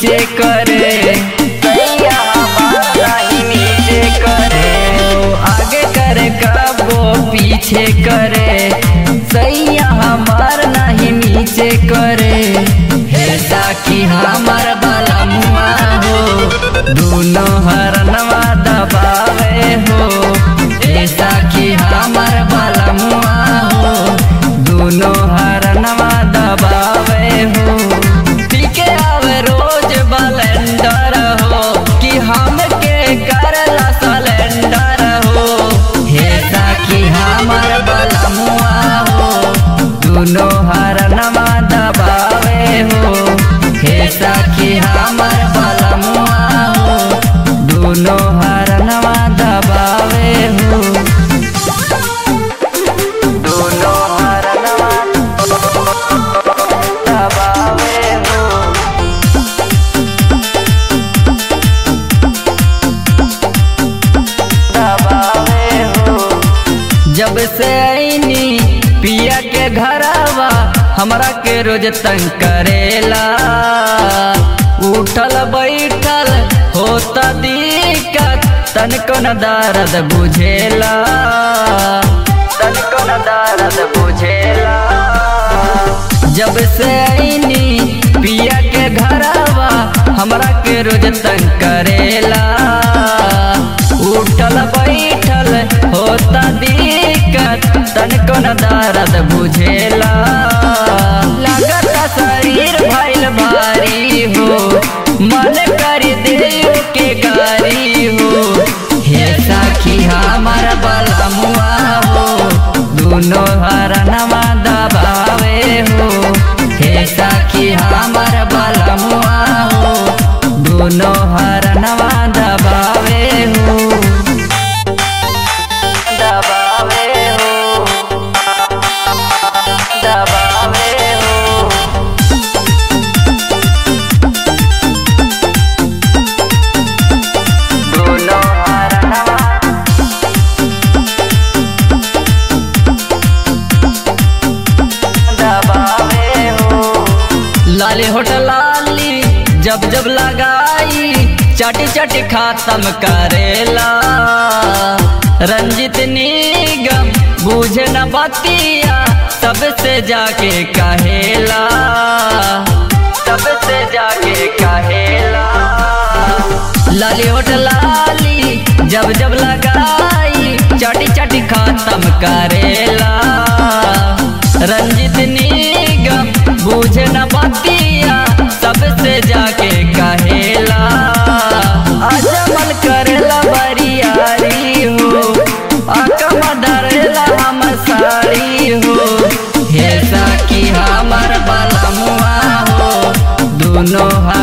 नीचे करे सैया हमार नहीं नीचे करे ओ, आगे करे कबो पीछे करे सैया हमार नहीं नीचे करे हे साकी हमार बाला मुआ हो दोनों हरनवा दबावे हो हे साकी हमार बाला मुआ हो दोनों हरनवा दबावे हो पीके आवे रोज बलेंडर हो कि हमके करला सलेंडर हो हे साकी हमार बलमुआ हो दोनों हरनवा दबावे हो हे साकी हमार बलमुआ हो दोनों हरनवा दबावे हो दोनों हरनवा दबावे हो दबावे हो जब से आईनी पिया के घरवा हमरा के रोज तंग करेला उठल बैठल होता दिक्कत तनिको न दर्द बुझेला तनिको न दर्द बुझेला जब से आईनी पिया के घरवा हमरा के रोज तंग करेला उठल बैठल होता दिक्कत तनिको न दर्द बुझेला लगता शरीर भइल भारी हो मन कर देव के गारी हो हे साखी हमार बलमुआ हो दोनों हरनवा दबावे हो हे साखी हमार बलमुआ हो दोनों हरनवा दबावे हो दबावे हो दबावे हो दोनों हरनवा दबावे हो लाली होटल लाली जब जब लगाई चाटी चाटी खातम करेला रंजित निगम बूझे न बतिया सबसे जाके कहेला सबसे जाके कहेला लाली होटल लाली जब जब लगाई चाटी चाटी खातम करेला रंजित निगम बूझे न बतिया सबसे जाके कहेला अजमल करेला बरियारी हो अकम डरेला हम साड़ी हो हे साकी हमार बलमुआ हो दोनों